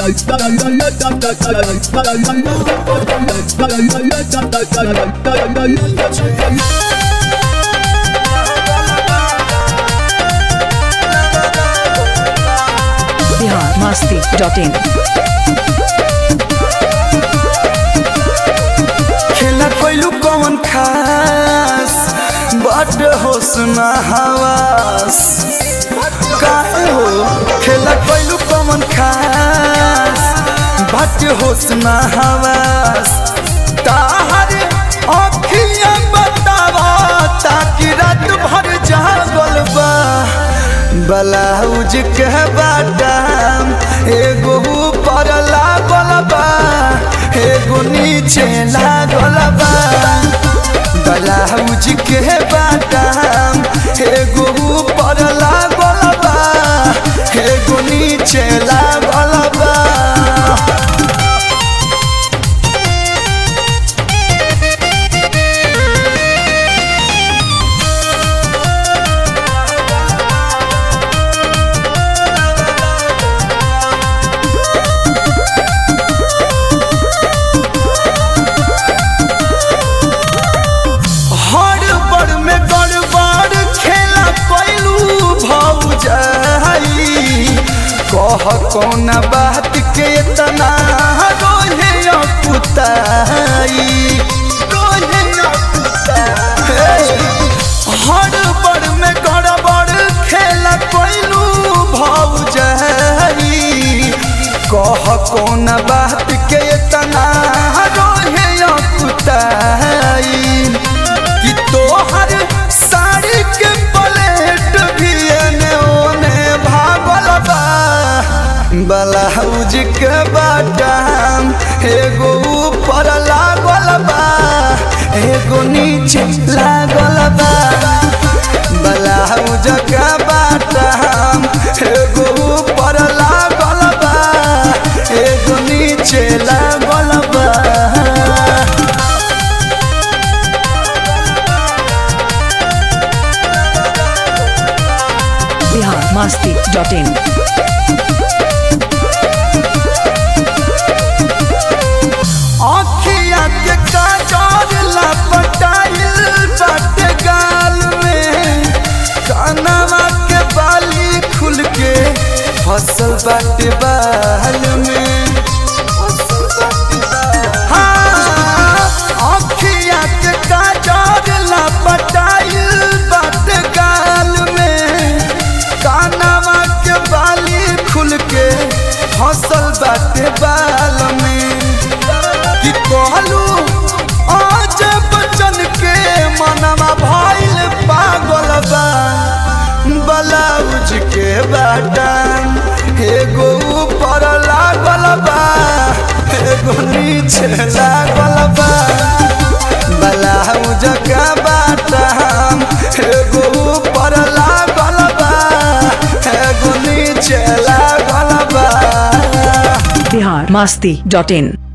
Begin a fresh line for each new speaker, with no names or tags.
Bihar Masti dot in
खेला कोइलू कौन खास बट होश ना हवास काहे हो खेला कोइलू कौन खास बट होश ना हवास ताहर अखियां बतावा ताकि रात भर जागल बा ब्लाउज के बादाम एगो ऊपर लागल बा एगो नीचे लागल बा ब्लाउज के बादाम एगो ऊपर लागल बा एगो नीचे लागल बा हड़बड़ में गड़बड़ खेला कैलू भौजाई कह कौन बात के तना रोहे अपुताई रोहे अपुताई हड़बड़ में गड़बड़ खेला कैलू भौजाई कह कौन बात के तना रोहे अपुताई कि तोहर साड़ी के प्लेट भी एने ओने भागल बा ब्लाउज के बाटाम एगो ऊपर लागल बा एगो नीचे लागल बा ब्लाउज के बाटाम एगो ऊपर लागल बा एगो नीचे लागल बा
बिहार मस्ती डॉट इन
आँखिया के काजर लपटाइल बाटे गाल में कानवा के बाली खुल के फसल बाटे बाल में हाँ, आँखिया के काजर लपटाइल बाटे गाल में कानवा के बाली खुल के फसल बाटे बाल में कि कहलू आज बचन के मनवा भइल पागल बा ब्लाउज के बाटन एगो ऊपर लागल बा एगो नीचे लागल बा ब्लाउज के बाटन एगो ऊपर लागल बा एगो नीचे लागल बा
बिहार मस्ती डॉट इन